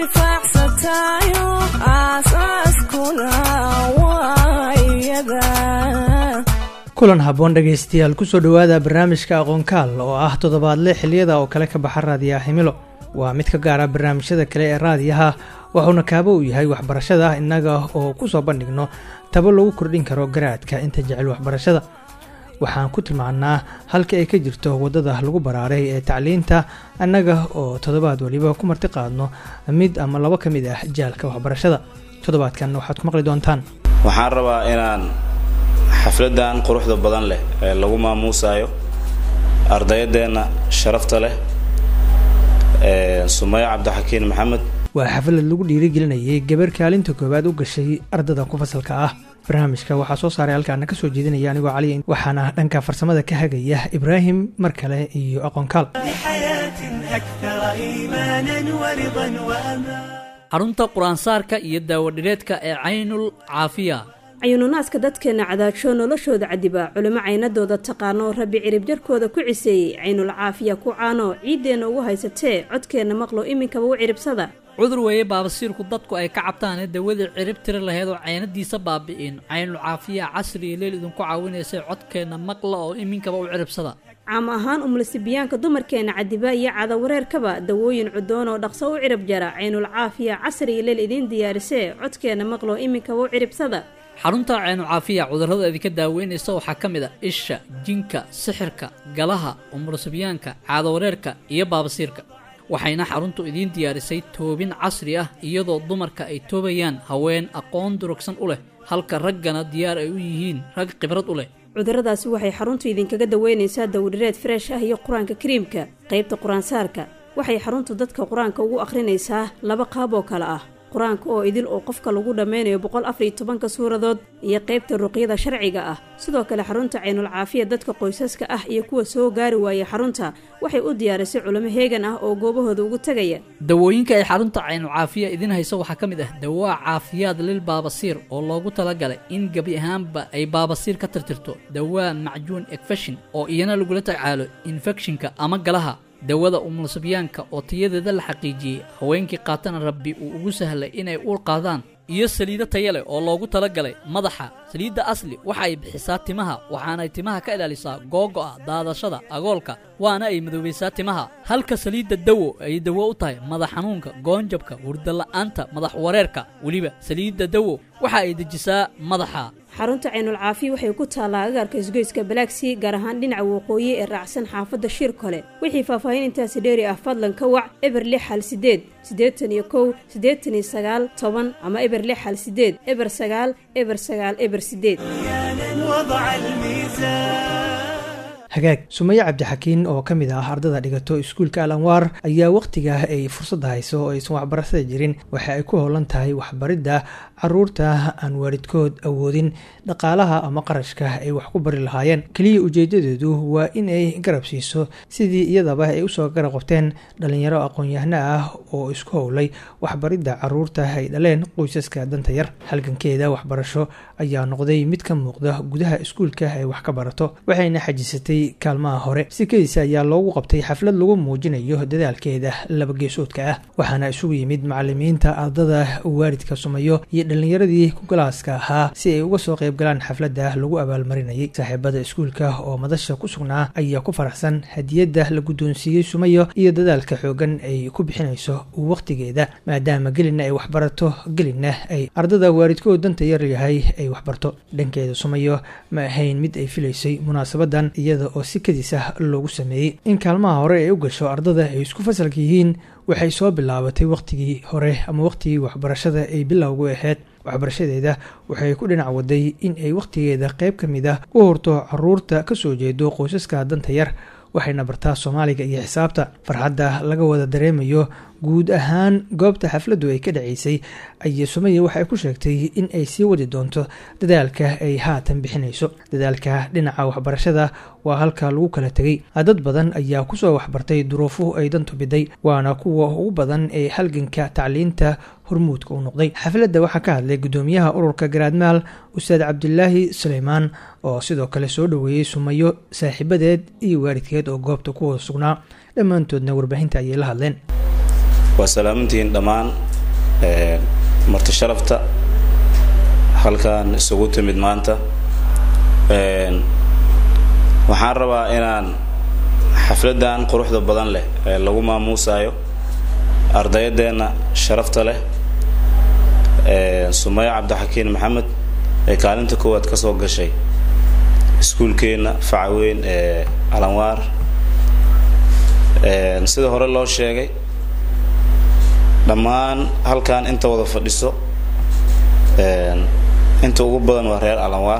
intifaacsatayo aasaaskuna waa iyada kulan habboon dhegaystayaal kusoo dhowaada barnaamijka aqoonkaal oo ah toddobaadle xiliyada oo kale ka baxa raadiyaha himilo waa mid ka gaara barnaamijyada kale ee raadiyaha wuxuuna kaabo u yahay waxbarashada innaga oo kusoo bandhigno tabo lagu kordhin karo garaadka inta jecel waxbarashada waxaan ku tilmaannaa halka ay ka jirto waddada lagu baraaray ee tacliinta annaga oo toddobaad waliba ku marti qaadno mid ama labo ka mid ah jaalka waxbarashada toddobaadkan waxaad ku maqli doontaan waxaan rabaa inaan xafladan quruxda badan leh ee lagu maamuusayo ardayadeenna sharafta leh sumayo cabdixakiin maxamed waa xaflad lagu dhiirigelinayay gabar kaalinta koowaad u gashay ardada ku fasalka ah barnaamijka waxaa soo saaray halkaana kasoo jeedinaya anigoo cali waxaana dhanka farsamada ka hagaya ibraahim mar kale iyo aqoonkaal xarunta qur-aansaarka iyo daawadhireedka ee caynul caafiya cayuununaaska dadkeenna cadaajo noloshooda cadiba culimo caynadooda taqaano rabbi ciribjarkooda ku ciseeyey caynul caafiya ku caano ciiddeenna ugu haysatee codkeenna maqlo iminkaba u ciribsada cudur weeye baabasiirku dadku ay ka cabtaane dawadii cirib tiri laheyd oo caynadiisa baabi'in caynul caafiya casri iyo leel idinku caawinaysay codkeenna maqla oo iminkaba u ciribsada caam ahaan umulisibiyaanka dumarkeenna cadiba iyo cadawareerkaba dawooyin cudoon oo dhaqso u cirib jara caynul caafiya casri iyo leel idiin diyaarisee codkeenna maqlo iminkaba u ciribsada xarunta caynu caafiya cudurrada idinka daaweynaysa waxaa ka mid a isha jinka sixirka galaha umulusibyaanka caadawareerka iyo baabasiirka waxayna xaruntu idiin diyaarisay toobin casri ah iyadoo dumarka ay toobayaan haween aqoon durugsan u leh halka raggana diyaar ay u yihiin rag khibrad u leh cudurradaasi waxay xaruntu idinkaga daweynaysaa dawdhireed freesh ah iyo qur-aanka kariimka qaybta qur-aansaarka waxay xaruntu dadka qur-aanka ugu akhrinaysaa laba qaab oo kale ah qur-aanka oo idil oo qofka lagu dhammeynayo boqol afariyo tobanka suuradood iyo qaybta ruqyada sharciga ah sidoo kale xarunta caynul caafiya dadka qoysaska ah iyo kuwa soo gaari waaya xarunta waxay u diyaarisay culimo heegan ah oo goobahooda ugu tegaya dawooyinka ay xarunta caynul caafiya idiin hayso waxaa ka mid ah dawaa caafiyaad lil baabasiir oo loogu talagalay in gebi ahaanba ay baabasiir ka tirtirto dawaa macjuun ekfeshin oo iyana lagula tacaalo infekshinka ama galaha dawada umulusabyaanka oo tayadeeda la xaqiijiyey haweenkii qaatana rabbi uu ugu sahlay inay uur qaadaan iyo saliido taya leh oo loogu talagalay madaxa saliidda asli waxa ay bixisaa timaha waxaanay timaha ka ilaalisaa googo'a daadashada agoolka waana ay madoobaysaa timaha halka saliidda dawo ay dawo u tahay madax xanuunka goonjabka hurdala'aanta madax wareerka weliba saliidda dawo waxa ay dejisaa madaxa xarunta caynul caafiya waxay ku taallaa agaarka isgoyska balaagsii gaar ahaan dhinaca waqooyi ee raacsan xaafadda shir kole wixii faahfaahin intaasi dheeri ah fadlan ka wac eber lix hal sideed siddeetan iyo kow siddeetan iyo sagaal toban ama eber lix hal sideed eber sagaal eber sagaal eber sideed hagaag sumaye cabdixakiin oo ka mid ah ardada dhigato iskuulka al anwaar ayaa wakhtiga ay fursadda hayso oo aysan waxbarashada jirin waxa ay ku howlan tahay waxbaridda caruurta aan waalidkood awoodin dhaqaalaha ama qarashka ay wax ku bari lahaayeen keliya ujeedadeedu waa in ay garab siiso sidii iyadaba ay usoo garab qabteen dhalinyaro aqoon-yahano ah oo isku howlay waxbaridda caruurta ay dhaleen qoysaska danta yar halgankeeda waxbarasho ayaa noqday mid ka muuqda gudaha iskuulka ay wax ka barato waxayna xajisatay kaalmaha hore sikadiisa ayaa loogu qabtay xaflad lagu muujinayo dadaalkeeda laba geesoodka ah waxaana isugu yimid macalimiinta ardada waalidka sumayo iyo dhalinyaradii ku galaaska ahaa si ay uga soo qayb galaan xafladda lagu abaalmarinayay saaxiibada iskuulka oo madasha ku sugnaa ayaa ku faraxsan hadiyadda la guddoonsiiyey sumayo iyo dadaalka xoogan ay ku bixinayso wakhtigeeda maadaama gelina ay waxbarato gelina ay ardada waalidkood danta yar yahay ay waxbarto dhankeeda sumayo ma ahayn mid ay filaysay munaasabadan iyada oo si kadis ah loogu sameeyey in kaalmaha hore ay u gasho ardada ay isku fasalka yihiin waxay soo bilaabatay wakhtigii hore ama wakhtigii waxbarashada ay bilowgu ahayd waxbarashadeeda waxay ku dhinac waday in ay wakhtigeeda qayb ka mid ah u horto caruurta ka soo jeedo qoysaska danta yar waxayna bartaa soomaaliga iyo xisaabta farxadda laga wada dareemayo guud ahaan goobta xafladdu ay ka dhaceysay ayay sumaya waxay ku sheegtay in ay sii wadi doonto dadaalka ay haatan bixinayso dadaalka dhinaca waxbarashada waa halka lagu kala tegay dad badan ayaa kusoo waxbartay duruufuhu ay dantu biday waana kuwa ugu badan ee halganka tacliinta hormuudka u noqday xafladda waxaa ka hadlay guddoomiyaha ururka garaadmaal ustaad cabdilaahi suleymaan oo sidoo kale soo dhoweeyey sumayo saaxiibadeed iyo waalidkeed oo goobta ku wada sugnaa dhammaantoodna warbaahinta ayay la hadleen waa salaamantihiin dhammaan marti sharafta halkan isugu timid maanta waxaan rabaa inaan xafladan quruxda badan leh ee lagu maamuusayo ardayadeenna sharafta leh sumayo cabdixakiin maxamed ee kaalinta koowaad ka soo gashay iskuulkeenna facaweyn ee alanwaar sida hore loo sheegay dhammaan halkan inta wada fadhiso inta ugu badan waa reer alanwaar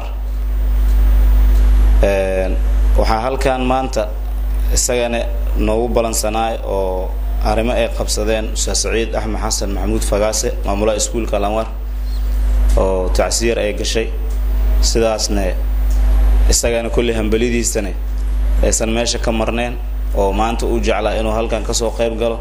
waxaa halkan maanta isagana noogu ballansanaay oo arrimo ay qabsadeen ustaad saciid axmed xasan maxamuud fagaase maamulaha iskuulka alanwaar oo tacsiyar ay gashay sidaasne isagana kulli hambalidiisane aysan meesha ka marneen oo maanta u jeclaa inuu halkan kasoo qayb galo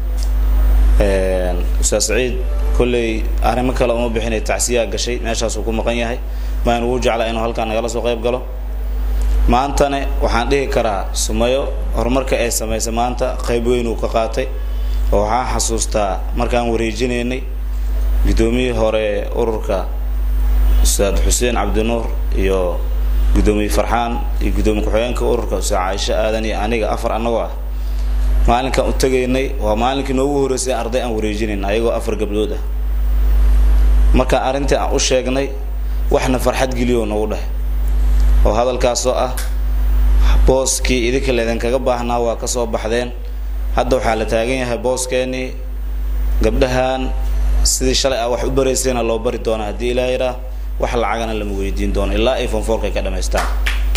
ustaad saciid kolley arrimo kale uma bixinay tacsiyaa gashay meeshaasuu ku maqan yahay maan ugu jeclaa inuu halkan nagala soo qayb galo maantane waxaan dhihi karaa sumayo horumarka ay samaysay maanta qayb weyn uu ka qaatay oo waxaan xasuustaa markaan wareejinaynay guddoomiyihii hore ururka ustaad xuseen cabdinuur iyo guddoomiye farxaan iyo guddoomiye ku-xigeenka ururka ustaad caaisho aadan iyo aniga afar annagoo ah maalinkaan u tegaynay waa maalinkii noogu horreysay arday aan wareejinayn ayagoo afar gabdhood ah markaan arrintii aan u sheegnay waxna farxad geliyo noogu dheh oo hadalkaasoo ah booskii idinka laydinkaga baahnaa waa ka soo baxdeen hadda waxaa la taagan yahay booskeenii gabdhahan sidii shalay ah wax u baraysayna loo bari doonaa haddii ilaa yaraa wax lacagana lama weydiin doono ilaa ay fonfoorka ka dhamaystaan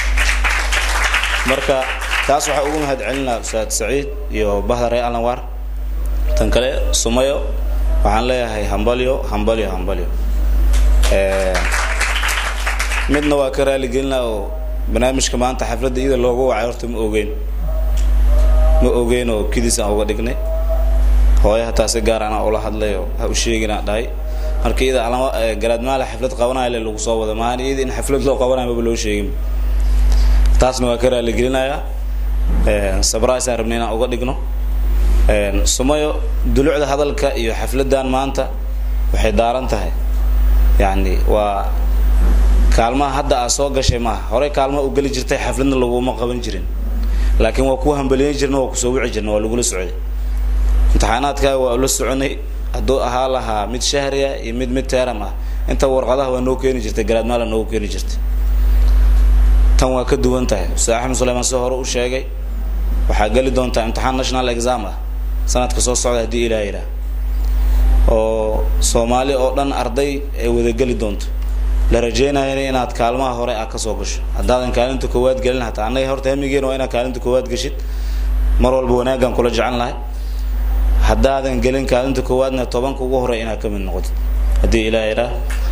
marka taas waxaa ugu mahad celinaa ustaad saciid iyo bahda reer alanwaar tan kale sumayo waxaan leeyahay hambalyo hambalyo hambalyo midna waa ka raaligelinaa oo barnaamijka maanta xafladda iyada looga wacay horta ma ogeyn ma ogeyn oo kidiis aan uga dhignay hooyo hataa si gaar anaa ula hadlay oo ha u sheeginaa dhahay marka iyada alama garaadmaale xaflad qabanaya le lagu soo wada maahan iyada in xaflad loo qabanayo maba loo sheegin taasna waa ka raaligelinayaa sabrasaan rabnay inaan uga dhigno sumayo dulucda hadalka iyo xafladan maanta waxay daaran tahay yacni waa kaalmaha hadda aad soo gashay maaha horey kaalmaha u geli jirtay xafladna laguma qaban jirin laakiin waa ku hambaliyan jirna waa kusoo wici jirna waa lagula socday imtixaanaadkaaga waa ula soconay hadduu ahaa lahaa mid shahriya iyo mid mid teeram ah inta warqadaha waa noo keeni jirtay garaadmaala noogu keeni jirtay tan waa ka duwan tahay ustaad axmed suleymaan si hore u sheegay waxaa geli doontaa imtixaan national exam ah sanadka soo socda haddii ilaa yidhaah oo soomaali oo dhan arday ay wada geli doonto la rajeynayana inaad kaalmaha hore ah kasoo gasho haddaadan kaalinta koowaad gelin hataa annaga horta hamigeena waa inaad kaalinta koowaad geshid mar walba wanaagaan kula jecel lahay haddaadan gelin kaalinta koowaadna tobanka ugu horey inaad ka mid noqotid haddii ilaa yidhaah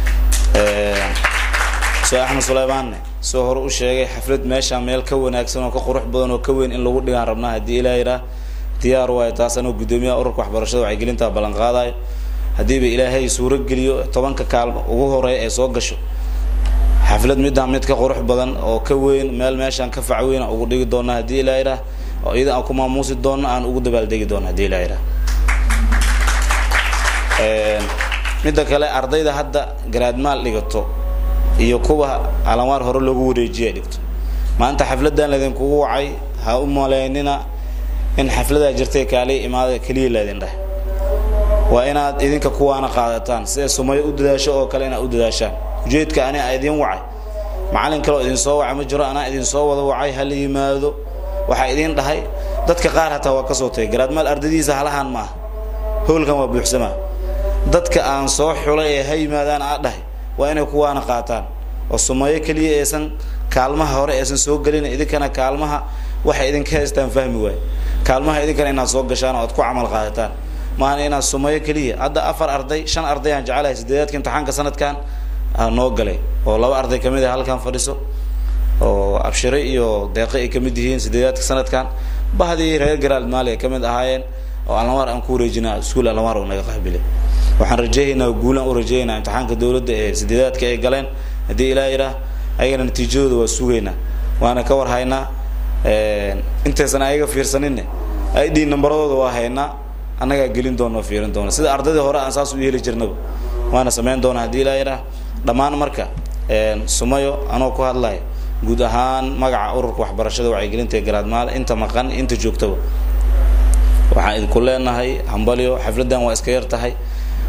ustaad axmed suleymaanne soo hore u sheegay xaflad meesha meel ka wanaagsan oo ka qurux badan oo ka weyn in lagu dhigaan rabnaa haddii ilaa yidhaah diyaar waayo taas anoo guddoomiyaha ururka waxbarashada wacyigelinta ballan qaadayo haddiiba ilaahay suuro geliyo tobanka kaalmo ugu horeeya ee soo gasho xaflad midaan mid ka qurux badan oo ka weyn meel meeshaan ka fac weyn aan ugu dhigi doona haddii ilaa yidhaah oo iyada aan ku maamuusi doono aan ugu dabaaldegi doono haddii ilaa yidhaah midda kale ardayda hadda garaadmaal dhigato iyo kuwa alanwaar hore loogu wareejiya dhigto maanta xafladan laydinkugu wacay ha u maleynina in xafladaa jirtay kaali imaada keliya laydin dheh waa inaad idinka kuwaana qaadataan siday sumayo u dadaasho oo kale inaad u dadaashaan ujeedka ani a idin wacay macalin kale oo idin soo wacay ma jiro anaa idin soo wada wacay hala yimaado waxaa idin dhahay dadka qaar hataa waa kasoo tagay garaadmaal ardadiisa halahan maaha howlkan waa buuxsamaa dadka aan soo xulay ee ha yimaadaan aa dhahay waa inay kuwaana qaataan oo sumayo keliya aysan kaalmaha hore aysan soo gelin idinkana kaalmaha waxay idinka haystaan fahmi waaye kaalmaha idinkana inaad soo gashaan oo aad ku camal qaadataan maahan inaad sumayo keliya hadda afar arday shan arday aan jecelahay sideedaadka imtixaanka sanadkan noo galay oo laba arday kamid ah halkan fadhiso oo abshire iyo deeqe ay kamid yihiin sideedaadka sanadkan bahdii reer garaald maali ay kamid ahaayeen oo alanwaar aan ku wareejina iskuol alanwaar oo naga qaabilay waxaan rajeeyaynaa guulaan u rajeeyaynaa imtixaanka dawladda ee sideedaadka ay galeen haddii ilaa yidhaah ayagana natiijadooda waa sugaynaa waana ka war haynaa intaysan ayaga fiirsaninne id nambaradooda waa haynaa annagaa gelin doona oo fiirin doona sida ardaydii hore aan saas u heli jirnaba waana samayn doona haddii ilaa yidhaah dhammaan marka sumayo anoo ku hadlaya guud ahaan magaca ururka waxbarashada wacyigelinta ee garaadmaal inta maqan inta joogtaba waxaan idinku leenahay hambalyo xafladdan waa iska yar tahay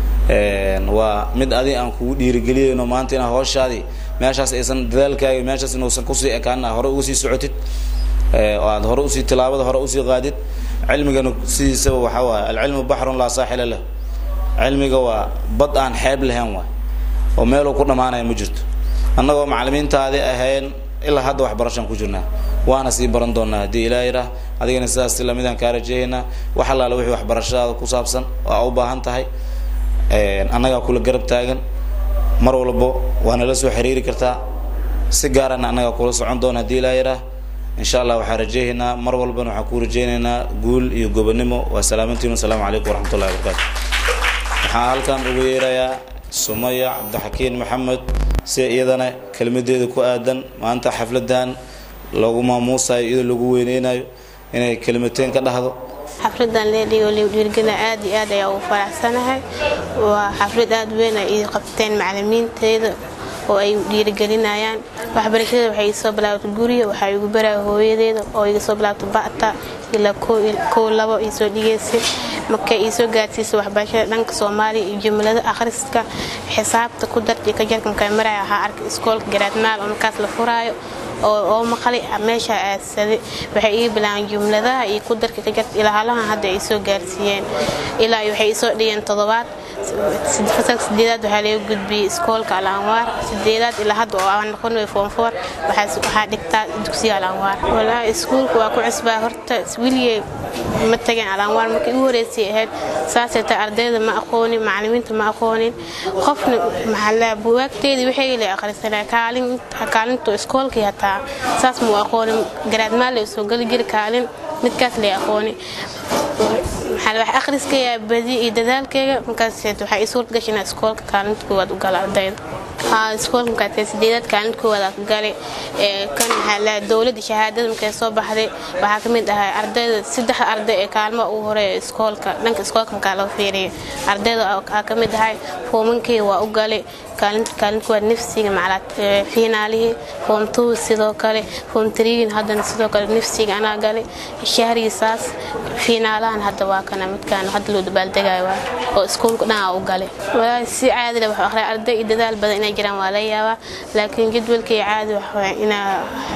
waa mid adi aan kugu dhiirigeliyayno maanta inaa hooshaadii meeshaas aysan dadaalkaaga meeshaas inuusan kusii ekaanin hore uga sii socotid oo aad hore usii tilaabada hore usii qaadid cilmigana sidiisaba waxaa waaye alcilmu baxrun laa saaxila lah cilmiga waa bad aan xeeb lahayn waay oo meeluu ku dhammaanaya ma jirto annagoo macalimiintaadii ahayn ilaa hadda waxbarashaan ku jirnaa waana sii baran doonaa haddii ilaa yidhaah adigana sidaas lamidaan kaa rajeehaynaa wax allaale wixii waxbarashadaada ku saabsan oo aa u baahan tahay annagaa kula garab taagan mar walbo waa nala soo xiriiri kartaa si gaarana annagaa kula socon doona haddii ilaa yidhaah insha allah waxaan rajeehaynaa mar walbana waxaan kuu rajeynaynaa guul iyo gobonimo waa salaamantiin wasalaamu calaykum waraxmatullahi wabarakaatu waxaan halkan ugu yeerayaa sumaya cabdixakiin maxamed si iyadana kelmadeeda ku aadan maanta xafladan lagu maamuusayo iyadoo lagu weyneynayo inay kelmateen ka dhahdo xafladan leedhigo dhiirgela aad iyo aad ayaa ugu faraxsanahay waa xaflad aad weyn ay ii qabteen macalimiinteeda oo ay dhiirigelinayaan waxbarashada waxay isoo bilaabtay guriga waxaa igu baraya hooyadeeda oo iga soo bilaabtay ba'ta ilaa kow labo iisoo dhigaysay markay iisoo gaadsiisay waxbarashada dhanka soomaaliya iyo jumlada akhriska xisaabta ku darti ka jarka markaa maraya waxaa arkay iskoolka garaadmaal oo markaas la furaayo oo maqlay meesha aadsaday waxay ii bilaabeen jumladaha iyo ku darka ka jarta ilaa halahan hadda ay soo gaarsiiyeen ilaa waxay isoo dhigeen toddobaad fasalka sideedaad waxaa laga gudbiyey iskoolka al anwaar sideedaad ilaa hadda oo aan noqon way foom foor waxaa dhigtaa dugsiga al anwaar walaahi iskuulka waa ku cusbaa horta weligay ma tageen al anwaar markii ugu horeysay ahayd saasay tahay ardayda ma aqoonin macalimiinta ma aqoonin qofna maxaa buwaagteedii waxay la akhrisanaa kaalintu iskoolkii hataa saas muu aqoonin garaadmaal lay soo geli jiri kaalin midkaas lay aqoonin maxaa wax akhriskaya badi iyo dadaalkayga markaas waxaa ii suurta gashay inaa iskoolka kaalinta koowaad u gala ardayda haa iskoolka markaa sideedaad kaalinta koowaad aa ku galay kan maxaa la dowladda shahaadada markay soo baxday waxaa ka mid ahay ardayda saddex arday ee kaalmo ugu horeeya iskoolka dhanka iskoolka markaa loo fiiriyo ardayda aa ka mid ahay foomankii waa u galay kaalinta waa nafsiga macalaad fiinaalihii foom two sidoo kale foom triigin haddana sidoo kale nafsiga anaa galay shahrigiisaas fiinaalahan hadda waa kana midkaan hadda loo dabaaldegayo waa oo iskuulka dhan aa u galay walaahi si caadi leh wax akhriya arday iyo dadaal badan inay jiraan waa laga yaabaa laakiin jadwalkii caadi waxaa inaa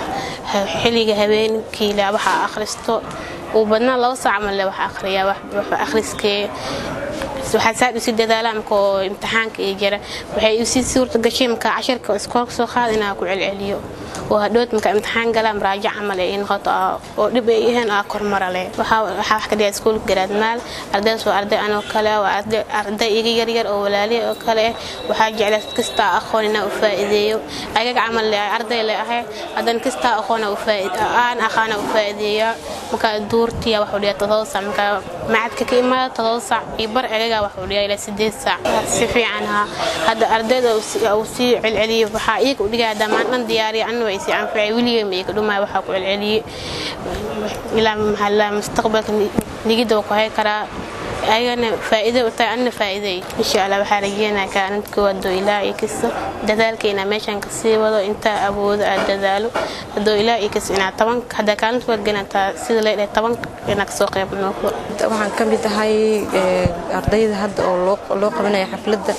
xilliga habeenkii le waxa akhristo uu badnaa laba saac ma le wax akhriyaa wax akhriskee waxaa saad usii dadaalaa marka oo imtixaanka iyo jira waxay usii suurta gashay marka cashirka iskoolka soo qaada inaa ku celceliyo oo hadhowd marka imtixaan galaa maraajac camal ee noqoto oo dhib ay iheen aa kormara leh waxaa wax ka dhigaa iskoolka garaadmaal ardaydaas waa arday anoo kale waa arday iga yaryar oo walaaliya oo kale ah waxaa jeclaa kastaa aqoon inaa u faa'iideeyo ayaga camal le arday le ahay haddana kastaa aqoon aan aqaana u faa'iideeyaa marka duurtiya waxuu dhigaa todoba sac marka macadka ka imaada todoba sac iyo bar ayaga waxuu dhigaa ilaa sideed sac si fiican haa hadda ardayda uu sii celceliyo waxaa iyaga u dhigaya dhammaan dhan diyaariya anna waa isii anfacay weligay ma iga dhumaya waxaa ku celceliyey ilaa maxaa mustaqbalka nigida waa ku hay karaa ayagana faa'iido u tahay anna faa'iiday insha allah waxaa rajeynaya kaalinta koowaad doo ilaa iyo kisto dadaalka inaa meeshan kasii wado intaa awoodo aad dadaalo hadoo ilaa iyo kisto inaa toban haddaa kaalinta koowaad ganataa sida leedhahay toban inaa kasoo qayb noqdo waxaan ka mid ahay ardayda hadda oo loo qabanaya xafladda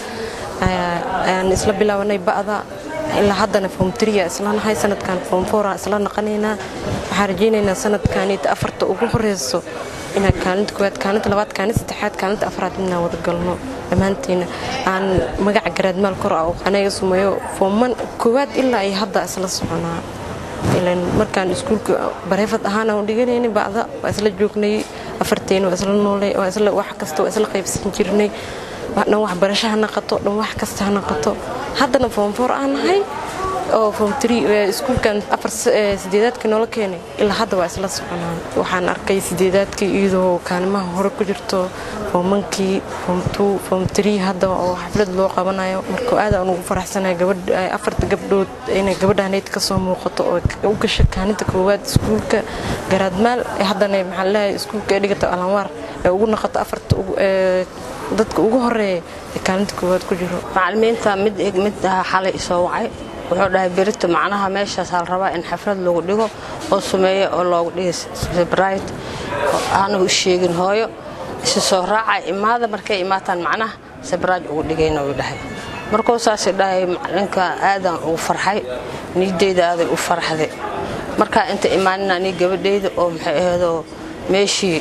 ayaan isla bilaabanay ba'da ilaa haddana foom triya isla nahay sanadkan foom foora isla naqanaynaa waxaan rajaynaynaa sanadkanita afarta ugu horeyso inaan kaalinta koowaad kaalinta labaad kaalinta saddexaad kaalinta afraad inaan wada galno dhammaanteena aan magaca garaadmaal kor ah anaga sumeeyo fooman koowaad ilaa ay hadda isla soconaa ilan markaan iskuulka bareefad ahaan aan dhiganayna bacda waa isla joognay afarteena waa isla noolay waa isla wax kasta waa isla qaybsan jirnay dhan waxbarasho ha naqato dhan wax kasta ha naqato haddana foomfoor aan nahay oo form three iskuulkan afar sideedaadkii noola keenay ilaa hadda waa isla soconaan waxaan arkay sideedaadkii iyadoo kaalimaha hore ku jirto foomankii form two form three hadda oo xaflad loo qabanayo marka aad aan ugu faraxsanahay gabadh afarta gabdhood inay gabadhaanayd ka soo muuqato oo u gasha kaaninta koowaad iskuulka garaadmaal haddana maxaa leeyahay iskuulka ee dhigata alanwaar ee ugu noqoto afarta dadka ugu horeeya ee kaalinta koowaad ku jiro macalimiinta mid mid xalay isoo wacay wuxuu dhahay berito macnaha meeshaas hal rabaa in xaflad lagu dhigo oo sumeeya oo loogu dhigay sebrite aanagu sheegin hooyo isi soo raaca imaada markay imaataan macnaha sebraaj ugu dhigayna uu dhahay markuu saas dhahay macalinka aadan ugu farxay niideyda aaday u farxday markaa inta imaanina nii gabadhayda oo maxay ahaydoo meeshii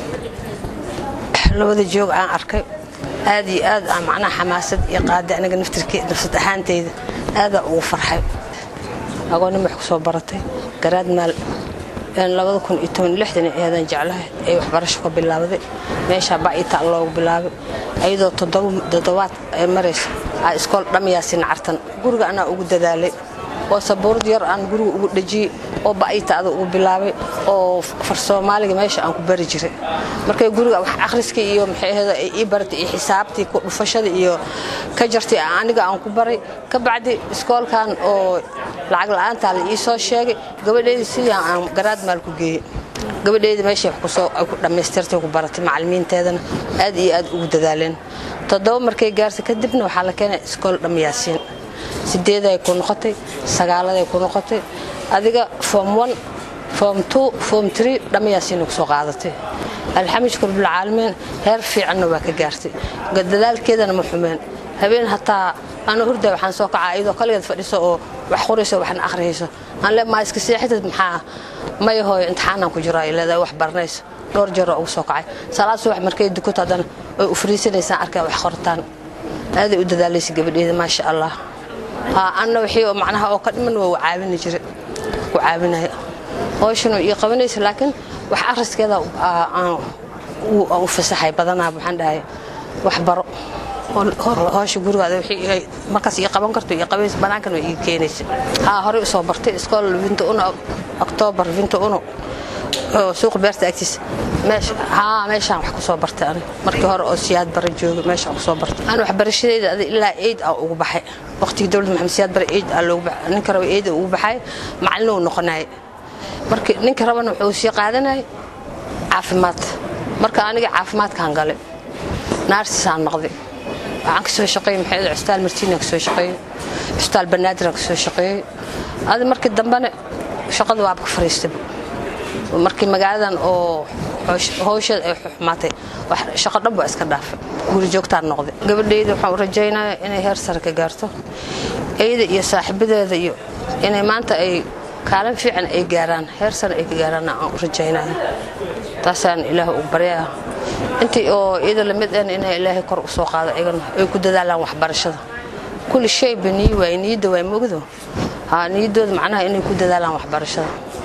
labada joog aan arkay aad iyo aad aan macnaha xamaasad iyo qaada aniga naftirkii nafsad ahaantayda aadaa ugu farxay agoonnin wax ku soo baratay garaad maal labada kun iyo toban lixdan eedan jeclahay ay waxbarasho ka bilaabday meeshaa bacita loogu bilaabay ayadoo toddobaad ay maraysa aa iskool dhamyaasin cartan guriga anaa ugu dadaalay oo sabuurad yar aan guriga ugu dhejiyey oo ba'ita ada ugu bilaabay oo far soomaaliga meesha aan ku bari jiray markay guriga wax akhriskii iyo maxay ahayd ay ii baratay iyo xisaabtii ku dhufashada iyo ka jartay aniga aan ku baray ka bacdi iskoolkan oo lacag la'aantaa la ii soo sheegay gabadheydii sidii aan garaad maal ku geeyey gabadheydii meeshay wax kusoo ay ku dhammaystirtay ku baratay macallimiinteedana aad iyo aad ugu dadaaleen toddoba markay gaartay kadibna waxaa la keenay iskool dhamyaasiin sideeday ku noqotay sagaaladay ku noqotay adiga form one form two form three dhammayaasiina ku soo qaadatay alxamdulillah rabbil caalamiin heer fiicanna waa ka gaartay dadaalkeedana ma xumeen habeen hataa ana hurda waxaan soo kacaa iyadoo kaligeed fadhiso oo wax qorayso waxna akhriyayso aan le maa iska seexatid maxaa maya hooyo imtixaanaan ku jiro ay leedahay wax baranayso dhowr jeeroo ugu soo kacay salaad subax markay dukato haddana way u fariisanaysaan arkay wax qortaan aaday u dadaalaysa gabadheeda maasha allah anna wixii oo macnaha oo ka dhiman waa caawini jira ku caawinaya hooshanu ii qabanaysa laakiin wax akhriskeeda aan u fasaxay badanaa waxaan dhahay wax baro hoosha gurigaada wixii markaas ii qaban karto ii qabaysa banaankan way ii keenaysa haa horey usoo bartay iskool vinta uno oktoobar vinta uno oo suuqa beerta agtiisa meesha haa meeshaan wax ku soo bartay aniga markii hore oo siyaad bare joogay meeshaan ku soo bartay aan waxbarashadayda adi ilaa eid aa ugu baxay waqtigii dowladda maxamed siyaad bare eid aa loogu baxay ninka raba eid ugu baxay macallin uu noqonayay markii ninka rabana wuxuu sii qaadanayay caafimaad marka aniga caafimaadkaan galay naarsisaan noqday waxaan kasoo shaqeeyey maxay custaal martiina kasoo shaqeeyey custaal banaadiraan kasoo shaqeeyey adi markii dambena shaqada waaba ka fariistay markii magaaladan oo howsheeda ay xumaatay shaqo dhan baa iska dhaafay guri joogtaan noqday gabadhayda waxaan u rajaynayaa inay heer sare ka gaarto iyada iyo saaxiibadeeda iyo inay maanta ay kaalin fiican ay gaaraan heer sare ay ka gaaraan aan u rajaynaya taasaan ilaah ugu baryaa intii oo iyada lamid ahna inay ilaahay kor u soo qaado iyagana ay ku dadaalaan waxbarashada kulli shayba niyi waay niyadda waay mogdo haa niyaddooda macnaha inay ku dadaalaan waxbarashada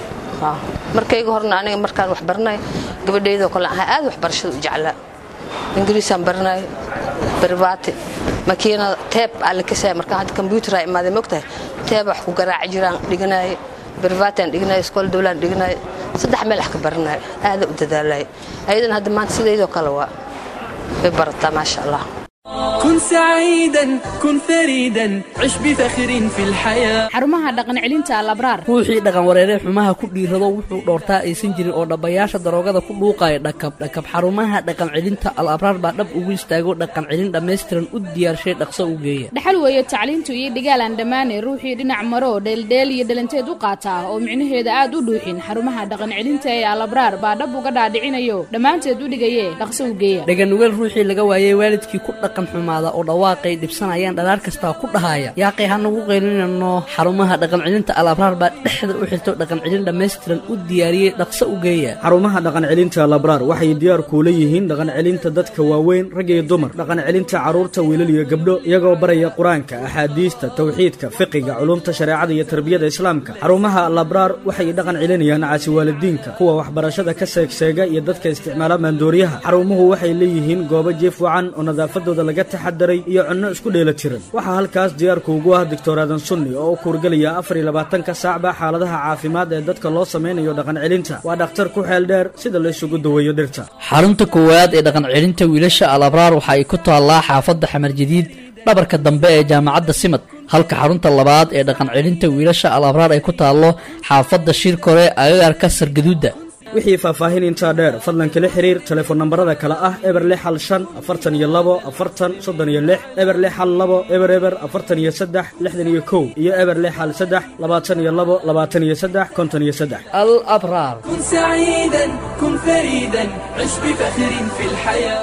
markayga horna aniga markaan wax baranay gabadhaydoo kale ahaa aad waxbarashada u jeclaa ingiriisaan baranay barbaati makiinada teeb aa la kasaya markaan hadda kombyuuteraa imaaday mogtahay teeb wax ku garaaci jiraan dhiganaaye barbaatiaan dhiganaaye iskool dowlaan dhiganaaye saddex meel wax ka baranaayo aada u dadaalaya ayadana hadda maanta sidaydoo kale waa way barataa maasha allah كن سعيدا كن فريدا عش بفخر في الحياة xarumaha dhaqan celinta alabraar ruuxii dhaqan wareeree xumaha ku dhiirado wuxuu dhoortaa aysan jirin oo dhabbayaasha daroogada ku dhuuqaya dhakab dhakab xarumaha dhaqan celinta al abraar baa dhab ugu istaago dhaqan celin dhammaystiran u diyaarshay dhaqso u geeya dhaxal weeye tacliintu iyo dhigaalaan dhammaane ruuxii dhinac maro dheeldheel iyo dhalanteed u qaataa oo micnaheeda aad u dhuuxin xarumaha dhaqan celinta ee alabraar baa dhab uga dhaadhicinayo dhammaanteed u dhigaye dhaqso u geeya dhaganugeel ruuxii laga waayey waalidkii ku dhaqan xumaada oo dhawaaqay dhibsanayaan dhalaar kastaa ku dhahaya yaaqay hanagu qaylinano xarumaha dhaqan celinta al abraar baa dhexda u xirto dhaqan celin dhammaystiran u diyaariyey dhaqso u geeya xarumaha dhaqan celinta labraar waxay diyaar kuula yihiin dhaqan celinta dadka waaweyn rag iyo dumar dhaqan celinta carruurta wiilal iyo gabdho iyagoo baraya qur-aanka axaadiista tawxiidka fiqiga culumta shareecada iyo tarbiyada islaamka xarumaha labraar waxay dhaqan celinayaan caasi waalidiinka kuwa waxbarashada ka seegseega iyo dadka isticmaala maandooriyaha xarumuhu waxay leeyihiin goobo jiif wacan oo nadaafadooda laga taxadaray iyo cunno isku dheela tiran waxaa halkaas diyaarku ugu ah doctor aadan sunni oo u kuurgelaya afar iyo labaatanka saacba xaaladaha caafimaad ee dadka loo samaynayo dhaqan celinta waa dhakhtar ku xeel dheer sida la isugu daweeyo dhirta xarunta koowaad ee dhaqan celinta wiilasha al abraar waxa ay ku taallaa xaafadda xamar jadiid dhabarka dambe ee jaamacadda simad halka xarunta labaad ee dhaqan celinta wiilasha al abraar ay ku taallo xaafadda shirkore agagaarka sargaduudda wixii faahfaahin intaa dheer fadlan kala xiriir telefoon nambarada kale ah eber lix hal shan afartan iyo labo afartan soddon iyo lix eber lix hal labo eber eber afartan iyo saddex lixdan iyo kow iyo eber lix hal saddex labaatan iyo labo labaatan iyo saddex konton iyo saddex al abraar كن سعيدا كن فريدا عش بفخر في الحياة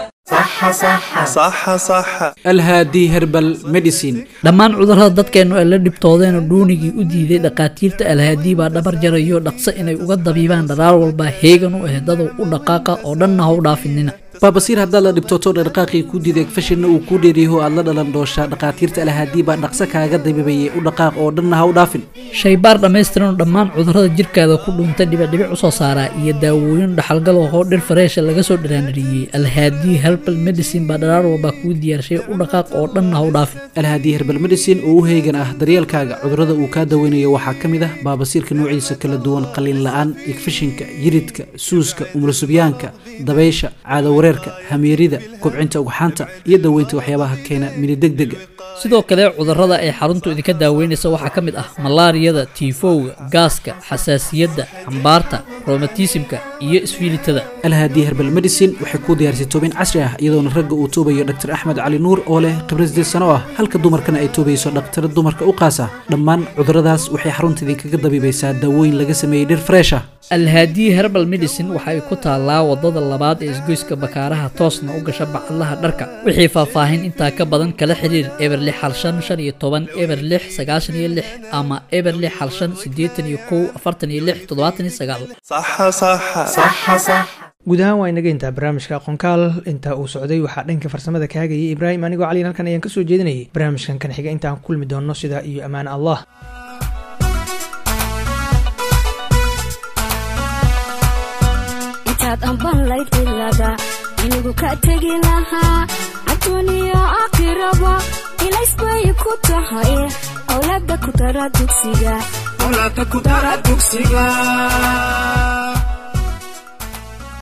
alhaadi herbal medicine dhammaan cudurrada dadkeennu ay la dhibtoodeen oo dhuunigii u diiday dhakhaatiirta alhaadii baa dhabar jarayo dhaqso inay uga dabiibaan dharaar walba heegan u ehdadow u dhaqaaqa oo dhanna ha u dhaafinina baabasiir haddaad la dhibtooto dhaqaaqii kuu diiday fashinna uu kuu dheeriyaho aad la dhalan dooshaa dhakhaatiirta alhaadii baa dhaqso kaaga dabiibayay u dhaqaaq oo dhanna ha u dhaafin shaybaar dhammaystiran oo dhammaan cudurrada jirkaada ku dhuuntay dhibicdhibic u soo saaraa iyo daawooyin dhaxalgal oo dhir fareesha laga soo dhiraanadhiyey alhaadii herbal medicine baa dharaar walba kuu diyaarshay u dhaqaaq oo dhanna ha u dhaafin alhaadii herbal medicine oo u heegan ah daryeelkaaga cudurrada uu kaa daweynayo waxaa ka mid ah baabasiirka noociisa kala duwan qalin la'aan igfishinka yiridka suuska umulusubyaanka dabaysha caadawareerka hamiirida kobcinta ugxaanta iyo daweynta waxyaabaha keena minidegdega sidoo kale cudurrada ay xaruntu idinka daaweynaysa waxaa ka mid ah malaariyada tiifowga gaaska xasaasiyadda cambaarta romatismka iyo isfiilitada alhaadii herbal medicine waxay kuu diyaarisay toobin casri ah iyadoona ragga uu toobayo dhaktar axmed cali nuur oo leh khibrad sideed sano ah halka dumarkana ay toobayso dhakhtar dumarka u qaasa dhammaan cudurradaas waxay xarunta idinkaga dabiibaysaa daawooyin laga sameeyey dhir freesha alhaadii herbal medicine waxa ay ku taallaa wadada labaad ee isgoyska bakaaraha toosna u gasha bacadlaha dharka wixii faahfaahin intaa ka badan kala xiriir eber lix hal shan shan iyo toban eber lix sagaashan iyo lix ama eber lix hal shan siddeetan iyo kow afartan iyo lix toddobaatan iyo sagaal guud ahaan waa inaga intaa barnaamijka aqoonkaal inta uu socday waxaa dhanka farsamada kaagayay ibraahim anigoo caliin halkan ayaan kasoo jeedinayay barnaamijkan kan xiga intaan ku kulmi doonno sidaa iyo ammaan allah intaad amban layd cilada inigu ka tegi lahaa adduuniyo aakhiraba ilays bay ku tahay awlaada ku dara dugsiga